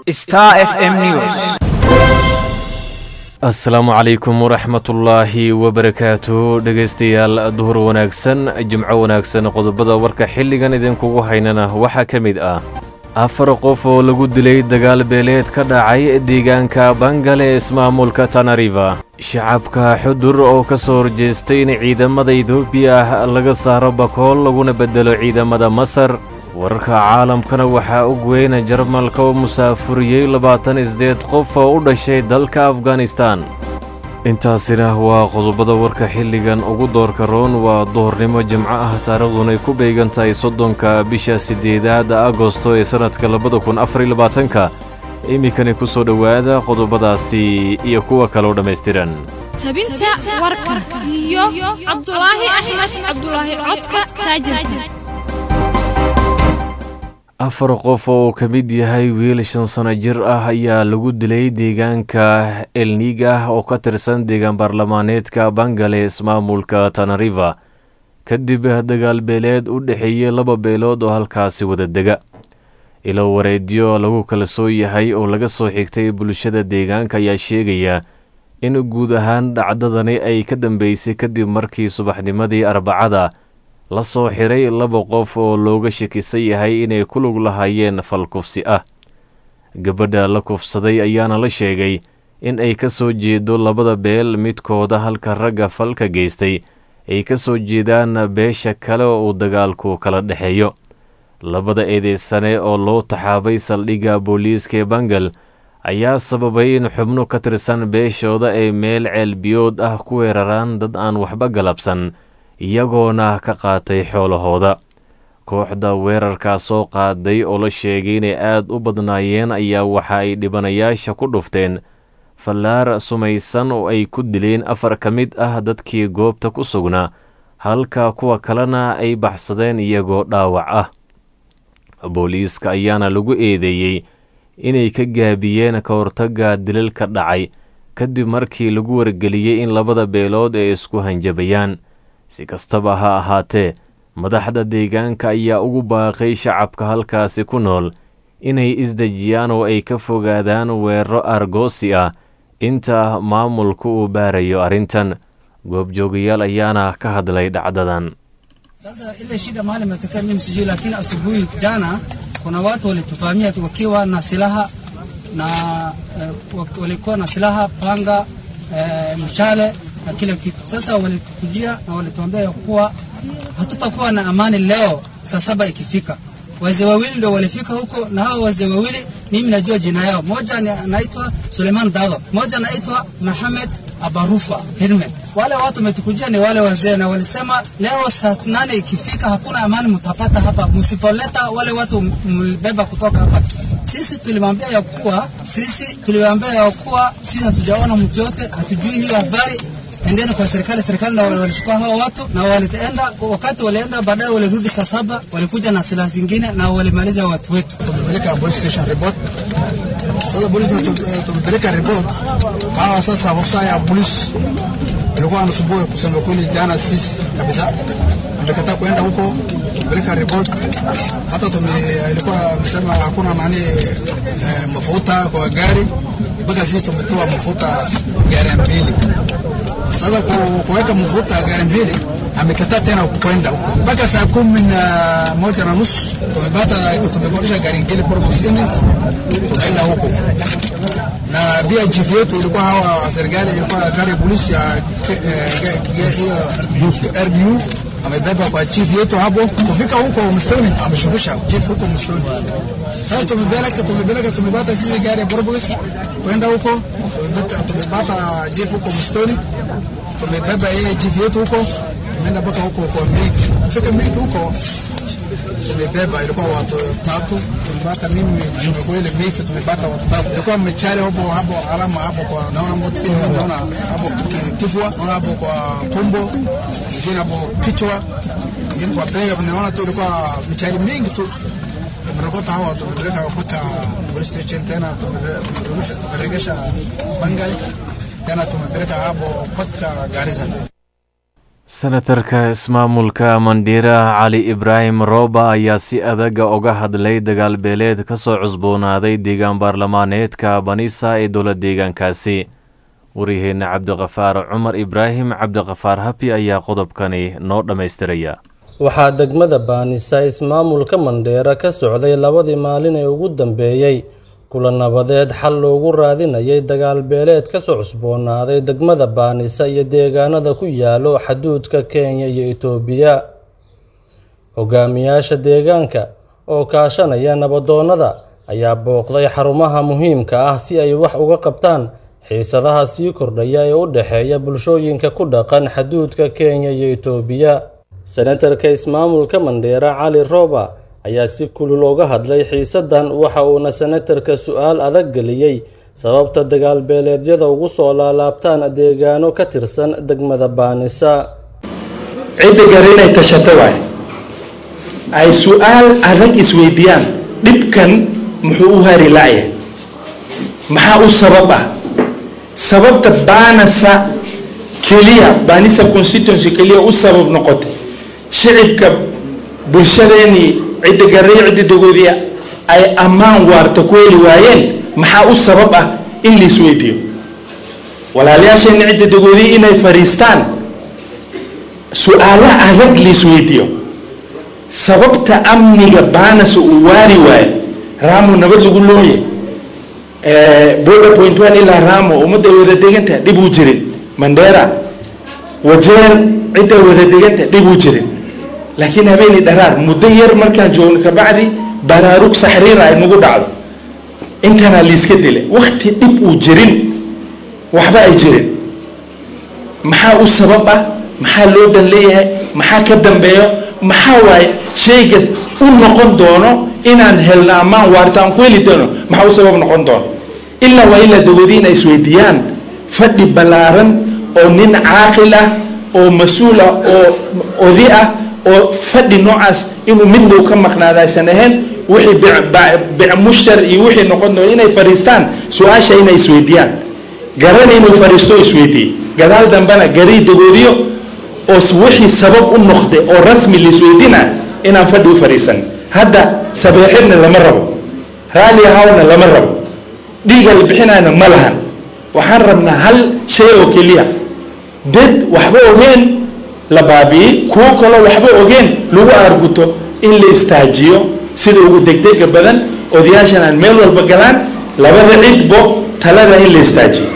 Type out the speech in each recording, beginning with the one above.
Star FM News. asalaamu calaykum waraxmatullaahi wabarakaatu dhegaystayaal duhur wanaagsan jimco wanaagsan qodobada warka xilligan idinkugu haynana waxaa ka mid ah afar qof oo lagu dilay dagaal beeleed ka dhacay deegaanka bangale ee ismaamulka tanariva shacabka xudur oo ka soo horjeestay in ciidamada etoobiya ah laga saaro bakool laguna beddelo ciidamada masar wararka caalamkana waxaa og weyna jarmalka oo musaafuriyey labaatan isdeed qof oo u dhashay dalka afghanistan intaasina waa qodobada warka xilligan ugu doorka roon waa duhurnimo jimco ah taariikhdunay ku beegan tahay soddonka bisha siddeedaada agosto ee sannadka labada kun afariy labaatanka iminkani ku soo dhowaada qodobadaasi iyo kuwa kaloo dhammaystiran tabinta warka iyo cabdulaahi axmed cabdulaahi codka taajirka afar qof oo ka mid yahay wiil shan sano jir ah ayaa lagu dilay deegaanka elnig ah oo ka tirsan deegaan baarlamaaneedka bangale ismaamulka tanariva kadib dagaal beeleed u dhexeeyey laba beelood oo halkaasi wada dega ilo wareedyo lagu kala soo yahay oo laga soo xigtay bulshada deegaanka ayaa sheegaya in guud ahaan dhacdadani ay ka dambeysay kadib markii subaxnimadii arbacada la soo xiray laba qof oo looga shakisan yahay inay ku lug lahaayeen fal kufsi ah gabadha la kufsaday ayaana la sheegay in ay ka soo jeedo labada beel midkooda halka ragga falka geystay ay ka soo jeedaan beesha kale oo uu dagaalku kala dhexeeyo labada eedeysane oo loo taxaabay saldhigga booliiska ee bangal ayaa sababay in xubno ka tirsan beeshooda ay meel ceelbiyood ah ku weeraraan dad aan waxba galabsan iyagoona ka qaatay xoolahooda kooxda weerarkaa soo qaaday oo la sheegay inay aad u badnaayeen ayaa waxa ay dhibanayaasha ku dhufteen fallaar sumaysan oo ay ku dileen afar ka mid ah dadkii goobta ku sugnaa halka kuwa kalena ay baxsadeen iyagoo dhaawac ah booliiska ayaana lagu eedeeyey inay ka gaabiyeen ka hortagga dilalka dhacay kadib markii lagu wargeliyey in labada beelood ay isku hanjabayaan si kastaba ha ahaatee madaxda deegaanka ayaa ugu baaqay shacabka halkaasi ku nool inay isdejiyaan oo ay ka fogaadaan weeraro argoosi ah inta maamulku uu baarayo arrintan goobjoogayaal ayaana ka hadlay dhacdadan Sasa ile shida mahali imetokea mimi sijui, lakini asubuhi jana kuna watu walituvamia wakiwa na silaha na eh, walikuwa na silaha, panga, eh, mshale na kila kitu. Sasa walitukujia na walituambia ya kuwa hatutakuwa na amani leo saa saba ikifika. Wazee wawili ndio walifika huko, na hao wazee wawili mimi najua jina yao. Moja ni anaitwa Suleiman Dado, moja anaitwa Mohamed Abarufa Hirme. Wale watu wametukujia ni wale wazee, na walisema leo saa nane ikifika hakuna amani mtapata hapa, msipoleta wale watu mlibeba kutoka hapa. Sisi tulimwambia ya kuwa sisi tuliwaambia ya kuwa sisi hatujaona mtu yote, hatujui hiyo habari endeni kwa serikali. Serikali na walichukua hao watu na walienda, wakati walienda baadaye walirudi saa saba, walikuja na silaha zingine na walimaliza watu wetu. tumepeleka police station report. Sasa polisi tu- tumepeleka report, hawa sasa ofisa ya polisi ilikuwa anasumbua kusema kweli, jana sisi kabisa amekataa kuenda huko, tumepeleka report. Hata tume ilikuwa amesema hakuna nani eh, mafuta kwa gari, mpaka sisi tumetoa mafuta gari mbili. Sasa ku- kuweka mafuta gari mbili amekataa tena kwenda huko mpaka saa kumi na moja na nusu tumepata tumekodisha gari ngine Probox nne tukaenda huko na pia chief yetu ilikuwa hawa wa serikali ilikuwa gari ya polisi ya ke- eh, ge- ge- hiyo RDU amebeba kwa chief yetu hapo kufika huko msitoni ameshukisha chief huko msitoni sasa tumepeleka tumepeleka tumepata sisi gari ya Probox kwenda huko tumepata tumepata chief huko msitoni tumebeba yeye chief yetu huko tumeenda mpaka huko kwa miti kufika miti huko tumebeba ilikuwa watu tatu tumepata mimi tumekuwa ile miti tumepata watu tatu ilikuwa mmechale hapo hapo alama hapo kwa naona moto naona hapo ki- kifua naona hapo kwa tumbo ingine hapo kichwa ingine kwa bega naona tu ilikuwa mchali mingi tu tumerokota hawa tumepeleka mpaka police station tena tumere- tumerudisha tumeregesha Bangali tena tumepeleka hapo mpaka Garissa senatarka ismaamulka mandhiira cali ibraahim rooba ayaa si adaga uga hadlay dagaal beeleed ka soo cusboonaaday deegaan baarlamaaneedka banisa ee dowla deegaankaasi waryaheena cabdiqafaar cumar ibraahim cabdiqafaar habi ayaa qodobkani noo dhammaystiraya waxaa degmada baanisa ismaamulka mandheera ka socday labadii maalin ee ugu dambeeyey kula nabadeed xal loogu raadinayay dagaal beeleed kasoo cusboonaaday degmada baanisa iyo deegaanada ku yaalo xaduudka kenya iyo itoobiya hogaamiyaasha deegaanka oo kaashanaya nabadoonnada ayaa booqday xarumaha muhiimka ah si ay wax uga qabtaan xiisadaha sii kordhaya ee u dhexeeya bulshooyinka ku dhaqan xaduudka kenya iyo itoobiya senatarka ismaamulka mandheera cali rooba ayaa si kulul uga hadlay xiisadan waxa uuna senatarka su-aal adag geliyey sababta dagaal beeleedyada ugu soo laalaabtaan deegaano ka tirsan degmada baanisa cidda gare inay tashato waay ay su-aal adag isweydiiyaan dhibkan muxuu u hari la'ya maxaa u sabab ah sababta baanasa keliya baanisa constituency keliya u sabab noqotay shicibka bulshadeenii cidda garey cidda dagoodii ay ammaan waarta ku heli waayeen maxaa u sabab ah in la isweydiiyo walaalayaasheenni cidda dagoodii inay fadhiistaan su-aalo adag la isweydiiyo sababta amniga baanasa uu waari waayo raamo nabad lagu looye border point one ilaa raamo ummadda ay wada degantaha dhib uu jirin mandheera wajeer cidda ay wada degantaha dhib uu jirin laakiin habeeni dharaar muddo yar markaan joogno kabacdi baraarug saxriira ay nagu dhacdo intana liiska dila wakti dhib uu jirin waxba ay jirin maxaa u sabab ah maxaa loo dan leeyahay maxaa ka dambeeyo maxaa waaye shaygas u noqon doono inaan helno ammaan waarta aan ku heli doono maxaa u sabab noqon doono ilaa waa ilaa dagoodii in ay isweydiiyaan fadhi ballaaran oo nin caaqil ah oo mas-uul ah oo odi ah oo fadhi noocaas inuu mid low ka maqnaada aysan ahayn wixii bicmushtar iyo wixii noqon doono inay fadhiistaan su-aasha inay isweydiiyaan garana inuu fadhiisto isweydiiye gadaal dambena garii dagoodiyo oo wixii sabab u noqday oo rasmi laisweydiina inaan fadhi u fadhiisan hadda sabeexidna lama rabo raalli ahawna lama rabo dhiiga la bixinayna ma lahan waxaan rabnaa hal shay oo keliya dad waxba ogeen la baabi'iyey kuwo kaloo waxba ogeen lagu aarguto in la istaajiyo sida ugu degdega badan odayaashan aan meel walba galaan labada cidbo talada in la istaajiyo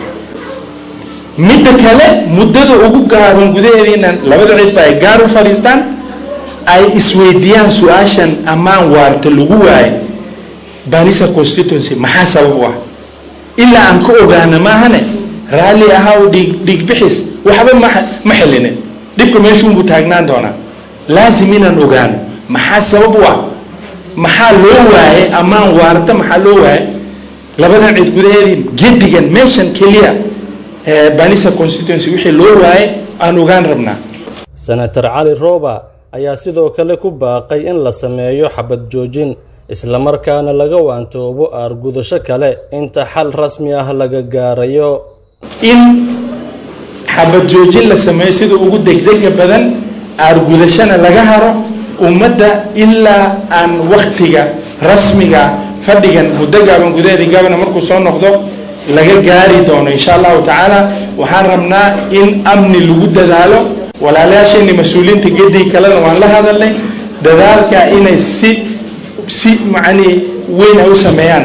midda kale muddada ugu gaaban gudaheeda inaan labada cidba ay gaar u fadhiistaan ay isweydiiyaan su-aashan ammaan waarta lagu waayo banisa constituency maxaa sabab u ah ilaa aan ka ogaana maahane raalli ahaa u dhiig dhiig bixis waxba ma ma xilinin dhibka meeshuunbuu taagnaan doonaa laasim inaan ogaano maxaa sabab u ah maxaa loo waayay ammaan waarta maxaa loo waayay labadan cid gudaheedii gedigan meeshan keliya banisa constituency wixii loo waayay aan ogaan rabnaa senator cali rooba ayaa sidoo kale ku baaqay in la sameeyo xabad joojin islamarkaana laga waantoobo aargudasho kale inta xal rasmi ah laga gaarayo in xabad joojin la sameeyo sida ugu degdega badan aargudashana laga haro ummadda ilaa aan waktiga rasmiga fadhigan muddo gaaban gudaheedii gabana markuu soo noqdo laga gaari doono insha allahu tacaala waxaan rabnaa in amni lagu dadaalo walaalayaasheenii mas-uuliyiinta gedii kalena waan la hadalnay dadaalka inay si si macanii weyn ay u sameeyaan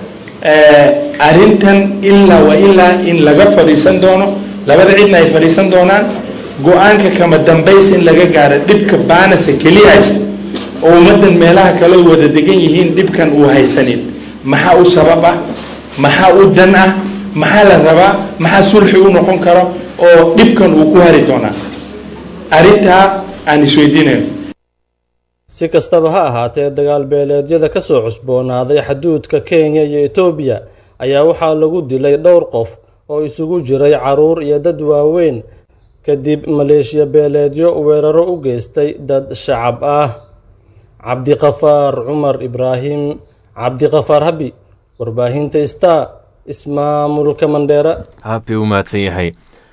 arrintan ilaa wa ilaa in laga fadhiisan doono labada cidna ay fadhiisan doonaan go-aanka kama dambays in laga gaaro dhibka baanasa keliya haysto oo ummaddan meelaha kale wada degan yihiin dhibkan uu haysanin maxaa u sabab ah maxaa u dan ah maxaa la rabaa maxaa sulxi u noqon karo oo dhibkan uu ku hari doonaa arrintaa aan isweydiinayno si kastaba ha ahaatee dagaal beeleedyada ka soo cusboonaaday xaduudka kenya iyo etoobiya ayaa waxaa lagu dilay dhowr qof oo isugu jiray caruur iyo dad waaweyn kadib maleeshiya beeleedyo weeraro u geystay dad shacab ah cabdiqafaar cumar ibraahim cabdiqafaar habi warbaahinta star ismaamulka mandheera habi u mahadsan yahay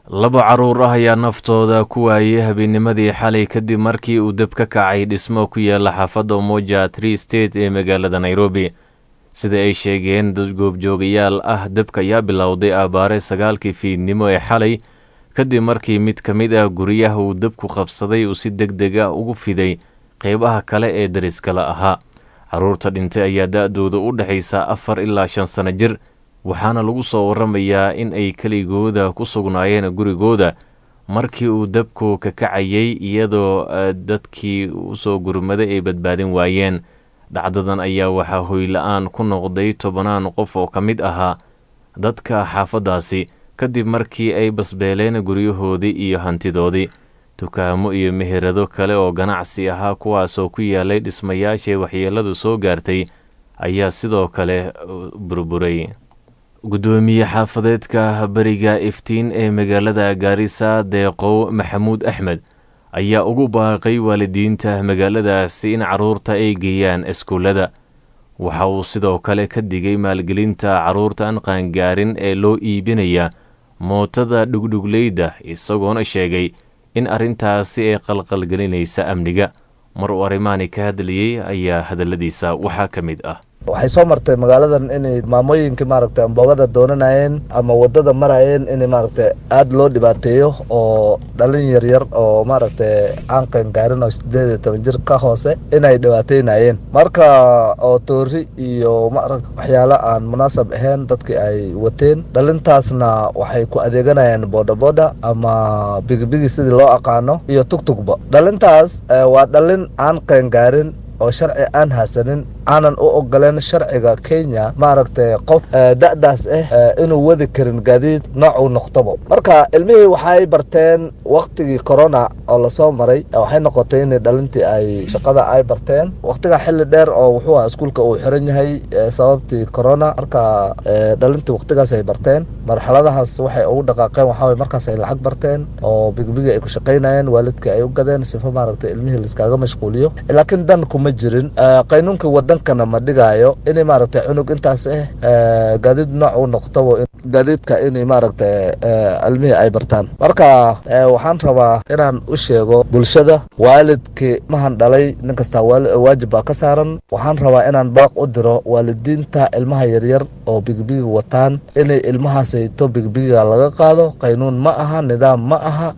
laba carruur ah ayaa naftooda ku waayay habeennimadii xalay kadib markii uu deb ka kacay dhismo ku yaala xaafadda umoja tree state ee magaalada nairobi sida ay sheegeen dad goobjoogayaal ah debka ayaa bilowday abaare sagaalkii fiidnimo ee xalay kadib markii mid ka mid ah guryaha uu debku qabsaday uu si deg deg ah ugu fiday qeybaha kale ee dariskala ahaa carruurta dhintay ayaa da-dooda u dhexaysa afar ilaa shan sano jir waxaana lagu soo waramayaa in ay keligooda ku sugnaayeen gurigooda markii uu debku ka kacayay iyadoo dadkii usoo gurmaday ay badbaadin waayeen dhacdadan ayaa waxaa hoyla-aan ku noqday tobanaan qof oo ka mid ahaa dadka xaafaddaasi kadib markii ay basbeeleen guryahoodii iyo hantidoodii dukaamo iyo meherado kale oo ganacsi ahaa kuwaasoo ku yaalay dhismayaashii waxyeeladu soo gaartay ayaa sidoo kale burburay guddoomiye xaafadeedka beriga iftiin ee magaalada gaarisa deeqow maxamuud axmed ayaa ugu baaqay waalidiinta magaaladaasi in carruurta ay geeyaan iskuullada waxa uu sidoo kale ka digay maalgelinta carruurta aan qaangaarin ee loo iibinaya mootada dhugdhugleyda isagoona sheegay in arrintaasi ay qalqalgelinaysa amniga mar uu arrimaani ka hadlayey ayaa hadalladiisa waxaa ka mid ah waxay soo martay magaaladan inay maamooyinkii maaragtay amboogada doonanayeen ama wadada marayeen in maaragtay aada loo dhibaateeyo oo dhalin yaryar oo maaragtay aan qangaarin oo sideed iyo toban jir ka hoose inay dhibaateynayeen marka oo toori iyo maarag waxyaalo aan munaasab ahayn dadkii ay wateen dhalintaasna waxay ku adeeganayeen boodhaboodha ama bigibigi sidii loo aqaano iyo tugtugba dhalintaas waa dhalin aan qangaarin oo sharci aan haasanin aanan u ogoleen sharciga kenya maaragtay qof da-daas ah inuu wadi karin gaadiid noocuu noqtobo marka ilmihii waxay barteen waktigii corona oo lasoo maray waxay noqotay in dhalintii ay shaqada ay barteen waktiga xili dheer oo wuxuu aha iskuulka uu xiran yahay sababtii corona marka dhalintii waktigaas ay barteen marxaladahaas waxay ugu dhaqaaqeen waxaa markaas ay lacag barteen oo bigibigi ay ku shaqaynayeen waalidkii ay u gadeen sifo maaragtay ilmihii laiskaaga mashquuliyo laakiin dan kuma jirin qaynuunkii wadankana ma dhigaayo inay maaragtay cunug intaas ah gaadiid nooc u noqtobo gaadiidka inay maaragtay ilmihii ay bartaan marka waxaan rabaa inaan u sheego bulshada waalidkii mahan dhalay nin kastaa waajib baa ka saaran waxaan rabaa inaan baaq u diro waalidiinta ilmaha yaryar oo bigibigi wataan inay ilmahaasayto bigibigiga laga qaado qaynuun ma aha nidaam ma aha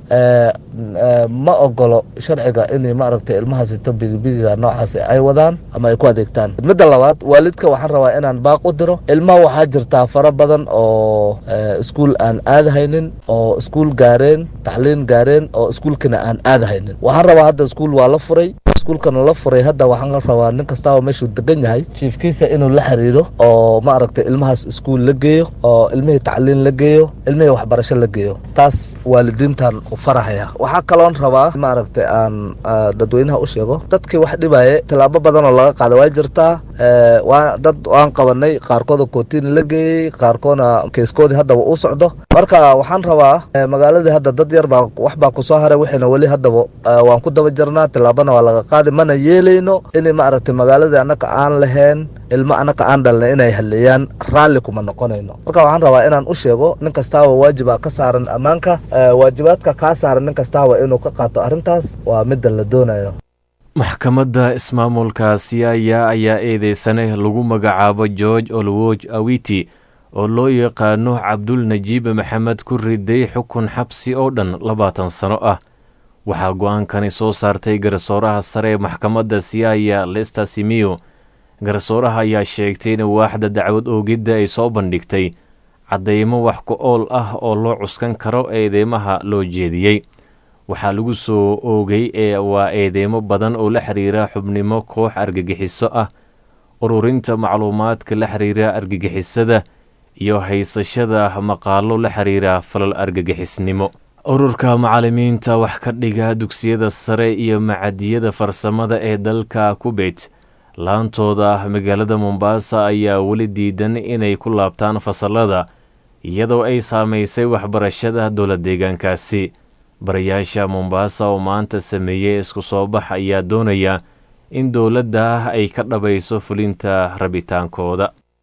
ma ogolo sharciga inay maaragtay ilmahaasayto bigibigiga noocaas ay wadaan ama ay ku adeegtaan midda labaad waalidka waxaan rabaa inaan baaq u diro ilmaha waxaa jirtaa fara badan oo iskuul aan aadahaynin oo iskuul gaareen tacliin gaareen oo iskuulkana aan aadahaynin waxaan rabaa hadda iskuul waa la furay iskuulkana la furay hadda waxaan rabaa nin kastaaba meeshuu degan yahay jiifkiisa inuu la xiriiro oo maaragtay ilmahaas iskuul la geeyo oo ilmihii tacliin la geeyo ilmihii waxbarasho la geeyo taas waalidiintan u farahaya waxaa kaloon rabaa maaragtay aan dadweynaha u sheego dadkii wax dhibaaye tilaabo badan oo laga qaada waa jirtaa waa dad waan qabanay qaarkooda kootiin la geeyey qaarkoodna keiskoodii haddaba uu socdo marka waxaan rabaa magaaladii hadda dad yar baa wax baa kusoo haray wixiina weli haddaba waan ku daba jirnaa tilaabana waa laga qaadi mana yeelayno inay maaragtay magaaladii annaka aan lahayn ilmo annaka aan dhalnay inay halleeyaan raalli kuma noqonayno marka waxaan rabaa inaan u sheego nin kastaaba waajiba ka saaran ammaanka waajibaadka kaa saaran nin kastaaba inuu ka qaato arrintaas waa midda la doonayo maxkamadda ismaamulka siyaaya ayaa eedeysane lagu magacaabo george olwoj awiti oo loo yaqaano cabdul najiib maxamed ku riday xukun xabsi oo dhan labaatan sano ah waxaa go-aankani soo saartay garsooraha sare ee maxkamadda siyaaya lester simiyo garsooraha ayaa sheegtay in waaxda dacwad oogidda ay soo bandhigtay caddeymo wax ku ool ah oo loo cuskan karo eedeymaha loo jeediyey waxaa lagu soo oogay ee waa eedeymo badan oo la xiriira xubnimo koox argagixiso ah ururinta macluumaadka la xiriira argagixisada iyo haysashada maqaalo la xiriira falal argagixisnimo ururka macallimiinta wax ka dhiga dugsiyada sare iyo macadiyada farsamada ee dalka kubet laantooda magaalada mombasa ayaa weli diidan inay ku laabtaan fasalada iyadoo ay saameysay waxbarashada dowla deegaankaasi barayaasha mombasa oo maanta sameeyey isku soo bax ayaa doonaya in dowladda ay ka dhabayso fulinta rabitaankooda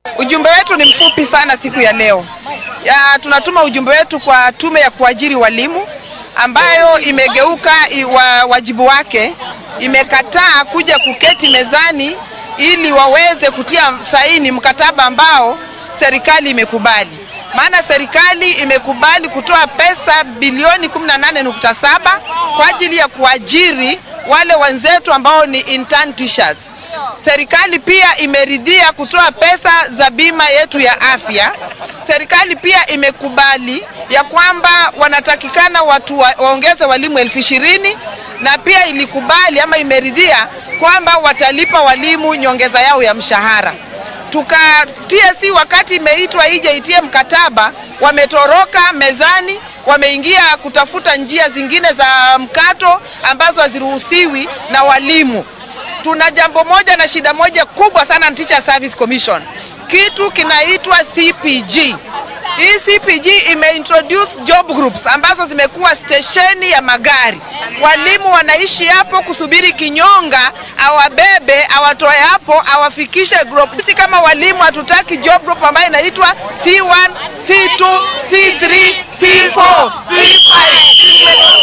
Ujumbe wetu ni mfupi sana siku ya leo. Ya, tunatuma ujumbe wetu kwa tume ya kuajiri walimu ambayo imegeuka wa, wajibu wake, imekataa kuja kuketi mezani ili waweze kutia saini mkataba ambao serikali imekubali. Maana serikali imekubali kutoa pesa bilioni 18.7 kwa ajili ya kuajiri wale wenzetu ambao ni intern teachers. Serikali pia imeridhia kutoa pesa za bima yetu ya afya. Serikali pia imekubali ya kwamba wanatakikana watu wa, waongeze walimu elfu ishirini na pia ilikubali ama imeridhia kwamba watalipa walimu nyongeza yao ya mshahara tuka TSC wakati imeitwa ije itie mkataba, wametoroka mezani, wameingia kutafuta njia zingine za mkato ambazo haziruhusiwi na walimu. Tuna jambo moja na shida moja kubwa sana na Teacher Service Commission, kitu kinaitwa CPG. Hii CPG imeintroduce job groups ambazo zimekuwa stesheni ya magari. Walimu wanaishi hapo kusubiri kinyonga awabebe, awatoe hapo, awafikishe group. Sisi kama walimu hatutaki job group ambayo inaitwa C1, C2, C3, C4, C5.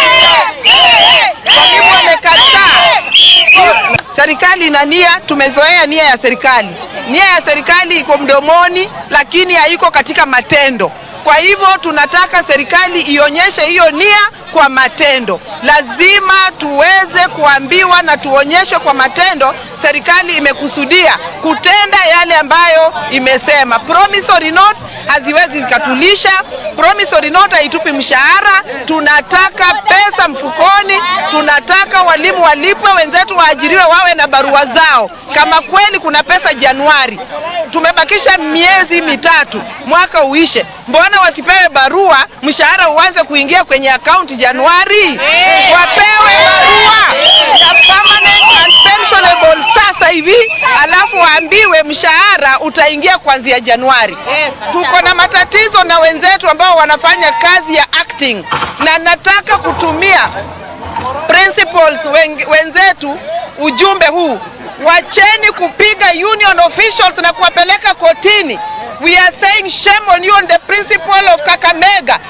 Walimu wamekataa. Serikali ina nia, tumezoea nia ya serikali. Nia ya serikali iko mdomoni, lakini haiko katika matendo. Kwa hivyo tunataka serikali ionyeshe hiyo nia kwa matendo. Lazima tuweze kuambiwa na tuonyeshwe kwa matendo serikali imekusudia kutenda yale ambayo imesema. Promissory notes haziwezi zikatulisha, promissory note haitupi mshahara. Tunataka pesa mfukoni, tunataka walimu walipwe, wenzetu waajiriwe, wawe na barua zao. Kama kweli kuna pesa Januari, tumebakisha miezi mitatu mwaka uishe, mbona wasipewe barua, mshahara uanze kuingia kwenye akaunti Januari? Wapewe barua ya permanent and pensionable sasa hivi, alafu waambiwe mshahara utaingia kuanzia Januari. Tuko na matatizo na wenzetu ambao wanafanya kazi ya acting, na nataka kutumia principals wenzetu ujumbe huu wacheni kupiga union officials na kuwapeleka kotini. We are saying shame on you on the principle of Kakamega.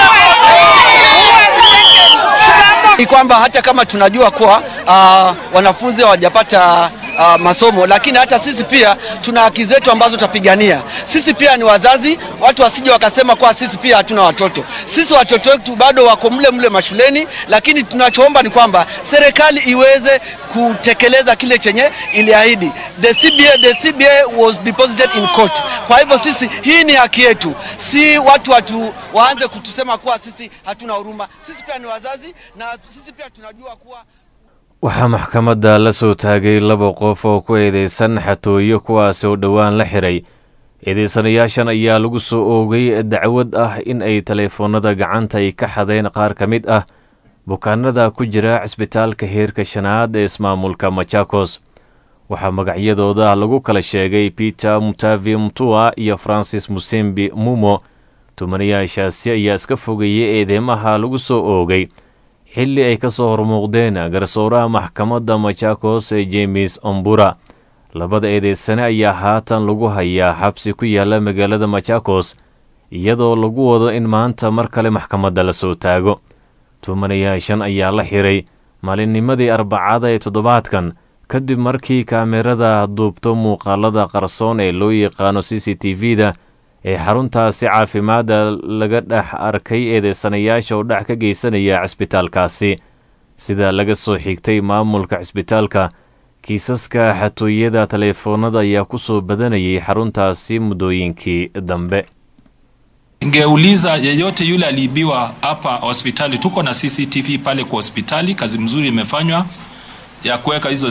Ni kwamba hata kama tunajua kuwa uh, wanafunzi hawajapata uh, masomo, lakini hata sisi pia tuna haki zetu ambazo tutapigania. Sisi pia ni wazazi, watu wasije wakasema kuwa sisi pia hatuna watoto. Sisi watoto wetu bado wako mle mle mashuleni, lakini tunachoomba ni kwamba serikali iweze kutekeleza kile chenye iliahidi. The CBA, the CBA was deposited in court. Kwa hivyo sisi, hii ni haki yetu, si watu watu waanze kutusema kuwa sisi hatuna huruma. Sisi pia ni wazazi na sisi pia tunajua kuwa waxaa maxkamadda la soo taagay laba qof oo ku eedeysan xatooyo kuwaasi oo dhowaan la xiray eedeysanayaashan ayaa lagu soo oogay dacwad ah in ay taleefoonada gacanta ay ka xadeen qaar ka mid ah bukaanada ku jira cisbitaalka heerka shanaad ee ismaamulka machakos waxaa magacyadooda lagu kala sheegay peter mutavi mutua iyo francis musembi mumo tumanayaashaasi ayaa iska fogeeyey eedeymaha lagu soo oogay xilli ay ka soo hormuuqdeen garsooraha maxkamadda machakos ee jemes ombura labada eedeysane ayaa haatan lagu hayaa xabsi ku yaala magaalada machakos iyadoo lagu wado in maanta mar kale maxkamadda la soo taago tumanayaashan ayaa la xiray maalinnimadii arbacada ee toddobaadkan kadib markii kaamerada duubto muuqaalada qarsoon ee loo yaqaano c c t v-da ee xaruntaasi caafimaadda laga dhex arkay eedeysanayaasha oo dhac ka geysanaya cisbitaalkaasi sida laga soo xigtay maamulka cisbitaalka kiisaska xatooyada taleefoonada ayaa ku soo badanayay xaruntaasi muddooyinkii dambe Ningeuliza yeyote yule aliibiwa hapa hospitali, tuko na CCTV pale kwa hospitali. Kazi mzuri imefanywa ya kuweka hizo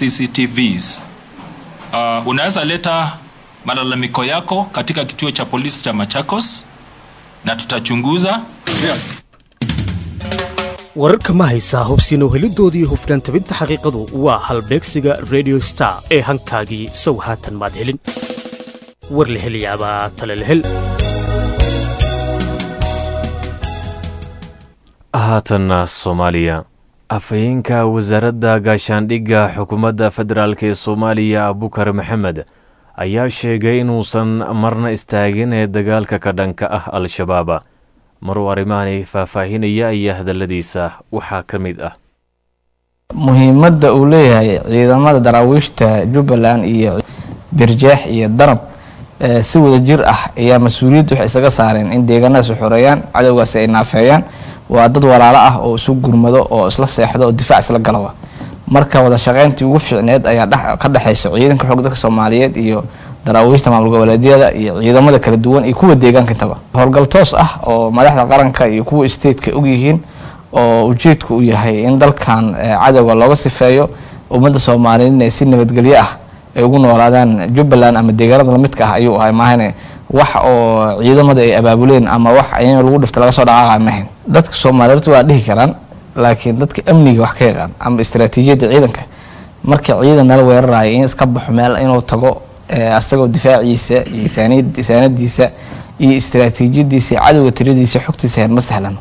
CCTVs. Uh, unaweza leta malalamiko yako katika kituo cha polisi cha Machakos na tutachunguza. wararka ma haysaa hubsiino helidoodii hufnaan tabinta xaqiiqadu waa halbeegsiga radio star ee hankaagii sow haatan maad helin war la helayaabaa tale la hel haatanna soomaaliya afhayeenka wasaaradda gaashaandhigga xukuumadda federaalk ee soomaaliya abukar maxamed ayaa sheegay inuusan marna istaagin ee dagaalka ka dhanka ah al-shabaab maruu arrimaani faahfaahinaya ayaa hadalladiisa waxaa ka mid ah muhiimadda uu leeyahay ciidamada daraawiishta jubbaland iyo birjeex iyo danab si wada jir ah ayaa mas-uuliyadda waxay isaga saareen in deegaanadaas xoreeyaan cadowgaasi ay naafeeyaan waa dad walaalo ah oo isu gurmado oo isla seexdo oo difaac isla galaba marka wada shaqeyntii ugu fiicneed ayaa ka dhexeysa ciidanka xoog dalka soomaaliyeed iyo daraawiishta maamul goboleedyada iyo ciidamada kala duwan iyo kuwa deegaanka intaba howlgal toos ah oo madaxda qaranka iyo kuwa stateka og yihiin oo ujeedku uu yahay in dalkan cadowga looga sifeeyo ummadda soomaaliyeed inay si nabadgelyo ah ay ugu noolaadaan jubbaland ama deegaanada lamidka ah ayuu ahay maahane wax oo ciidamada ay abaabuleen ama wax in lagu dhifta laga soo dhaqaaqa maahayn dadka soomaaliyeed waa dhihi karaan laakiin dadka amniga wax ka yaqaan ama istaraatiijiyadda ciidanka marka ciidan nala weerarayo in iska baxo meel inuu tago asagoo difaaciisa iyo saanadiisa iyo istaraatiijiyadiisa iyo cadowga tiradiisa xogtiisa ma sahlan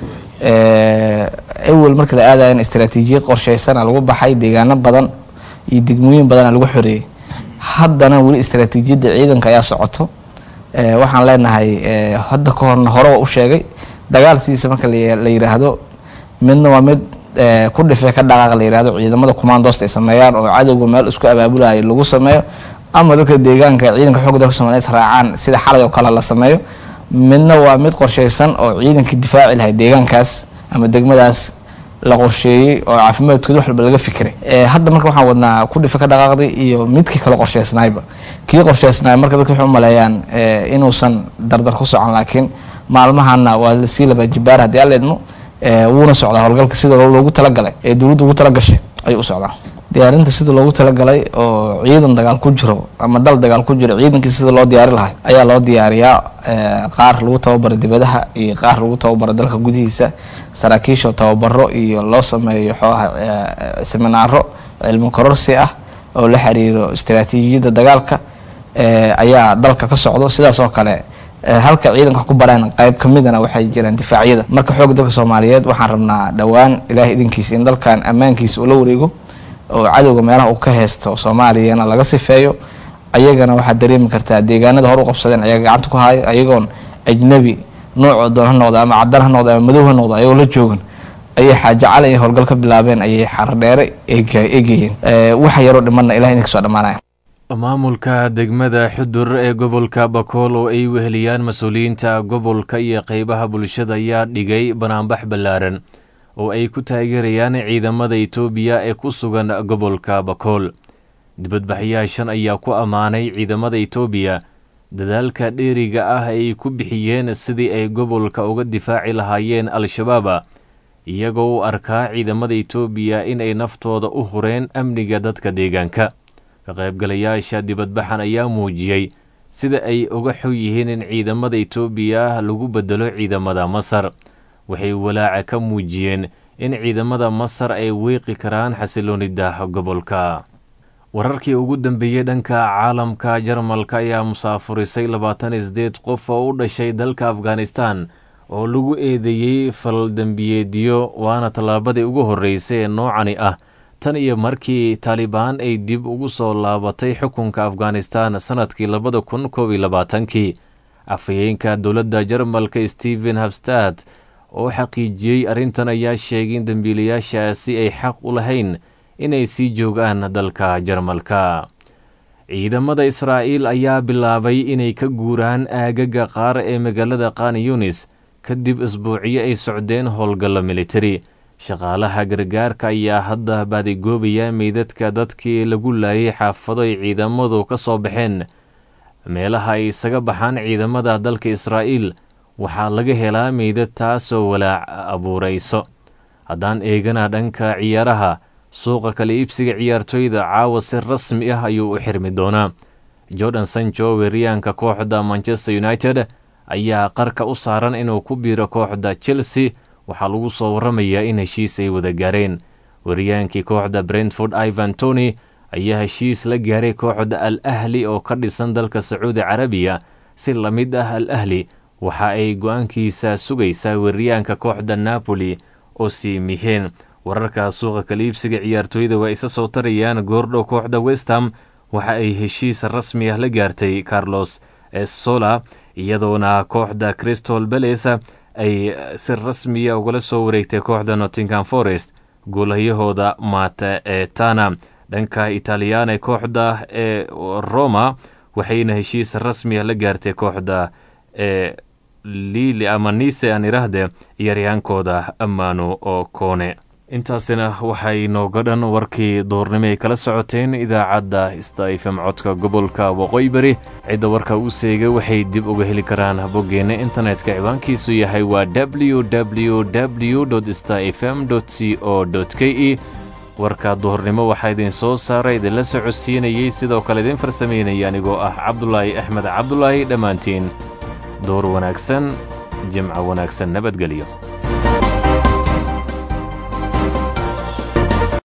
awel marka la aadayan istaraatiijiyad qorsheysana lagu baxay deegaano badan iyo degmooyin badana lagu xoreeyey haddana weli istaraatiijiyadda ciidanka ayaa socoto waxaan leenahay hadda ka horna hore waa u sheegay dagaal sidiisa marka la yiraahdo midna waa mid ku dhifee ka dhaqaaq la yirahdo ciidamada commandoost ay sameeyaan oo cadowga meel isku abaabulayo lagu sameeyo ama dadka deegaanka ciidanka xoogga dalka soomaliyeed raacaan sida xalay oo kale la sameeyo midna waa mid qorsheysan oo ciidankii difaaci lahay deegaankaas ama degmadaas la qorsheeyey oo caafimaadkooda wax walba laga fikiray hadda marka waxaan wadnaa ku dhife ka dhaqaaqday iyo midkii kale qorsheysnaayba kii qorsheysnaay marka dadka waxay u maleeyaan inuusan dardar ku socon laakiin maalmahana waa lasii laba jibaar haddii alla idmo wuuna socdaa howlgalka sida loogu talagalay ee dowladda ugu talagashay ayuu u socdaa diyaarinta sida loogu talagalay oo ciidan dagaal ku jiro ama dal dagaal ku jiro ciidankii sida loo diyaari lahay ayaa loo diyaariyaa qaar lagu tababaro dibadaha iyo qaar lagu tababaro dalka gudihiisa saraakiisha tababaro iyo loo sameeyo xooaha seminaaro cilmi kororsi ah oo la xiriiro istaraatiijiyadda dagaalka ayaa dalka ka socdo sidaas oo kale halka ciidanka wax ku bareen qayb ka midana waxay jiraan difaacyada marka xoogga dalka soomaaliyeed waxaan rabnaa dhowaan ilaahay idinkiisa in dalkan ammaankiisa uu la wareego oo cadowga meelaha uu ka haysto soomaaliyana laga sifeeyo ayagana waxaad dareemi kartaa deegaanada hor u qabsadeen ayaga gacanta ku haayo ayagoon ajnabi noocoo doon ha noqda ama cadaan ha noqda ama madow ha noqda ayagoo la joogan ayay xaajo cali iyo howlgal ka bilaabeen ayay xardheere eegayeen waxa yaroo dhimanna ilahay idinka soo dhammaanaya maamulka degmada xudur ee gobolka bakool oo ay weheliyaan mas-uuliyiinta gobolka iyo qeybaha bulshada ayaa dhigay banaanbax ballaaran oo ay ku taageerayaan ciidamada itoobiya ee ku sugan gobolka bakool dibadbaxyaashan ayaa ku ammaanay ciidamada itoobiya dadaalka dheeriga ah ay ku bixiyeen sidii ay gobolka uga difaaci lahaayeen al-shabaaba iyagoo u arkaa ciidamada itoobiya in ay naftooda u hureen amniga dadka deegaanka ka qaybgalayaasha dibadbaxan ayaa muujiyey sida ay uga xog yihiin in ciidamada itoobiya lagu bedelo ciidamada masar waxay walaaca ka muujiyeen in ciidamada masar ay weeqi karaan xasiloonida gobolka wararkii ugu dambeeyey dhanka caalamka jarmalka ayaa musaafurisay labaatan iyo sideed qof oo u dhashay dalka afghanistan oo lagu eedeeyey faldembiyeedyo waana tallaabadii ugu horreysay ee noocani ah tan iyo markii taalibaan ay dib ugu soo laabatay xukunka afghanistan sannadkii labada kun koob iyo labaatankii afhayeenka dowladda jarmalka stephen habstad oo xaqiijiyey arrintan ayaa sheegay in dembiilayaashaasi ay xaq u lahayn inay sii joogaan dalka jarmalka ciidamada israa'iil ayaa bilaabay inay ka guuraan aagaga qaar ee magaalada khan yunis kadib isbuucyo ay socdeen howlgallo militari shaqaalaha gargaarka ayaa hadda baadigoobaya meydadka dadkii lagu laayay xaafado ay ciidamadu ka soo baxeen meelaha ay isaga baxaan ciidamada dalka israa'iil waxaa laga helaa meydad taasoo walaac abuurayso haddaan eegana dhanka ciyaaraha suuqa kala iibsiga ciyaartoyda caawa si rasmi ah ayuu u xirmi doonaa jordan sancho weeryaanka kooxda manchester united ayaa qarka u saaran inuu ku biiro kooxda chelsea waxaa lagu soo warramayaa in heshiis ay wada gaareen weeryaankii kooxda brentford ivan tony ayaa heshiis la gaaray kooxda al ahli oo ka dhisan dalka sacuudi carabiya si la mid ah al ahli waxa ay go-aankiisa sugaysaa weeryaanka kooxda napoli oo sii miheen wararka suuqa kala iibsiga ciyaartooyda waa isa soo tarayaan goordhow kooxda westham waxa ay heshiis rasmi ah la gaartay carlos sola iyadoona kooxda crystal bales ay si rasmiya ugala soo wareegtay kooxda nottingham forest guulayahooda mata ee tana dhanka italyaana kooxda ee roma waxayna heshiis rasmi ah la gaartay kooxda ee lili ama nise aan iraahde ciyaaryahankooda ammaano oo koone intaasina waxay nooga dhan warkii duurnimo ay kala socoteen idaacadda stafm codka gobolka waqooyi bari cidda warka u seega waxay dib uga heli karaan boggeenna internetka ciwaankiisu yahay waa w w w stafm c o k e warka duhurnimo waxaa idin soo saaray idinla socodsiinayey sidoo kale idin farsameynaya anigoo ah cabdulaahi axmed cabdulaahi dhammaantiin door wanaagsan jimco wanaagsan nabadgelyo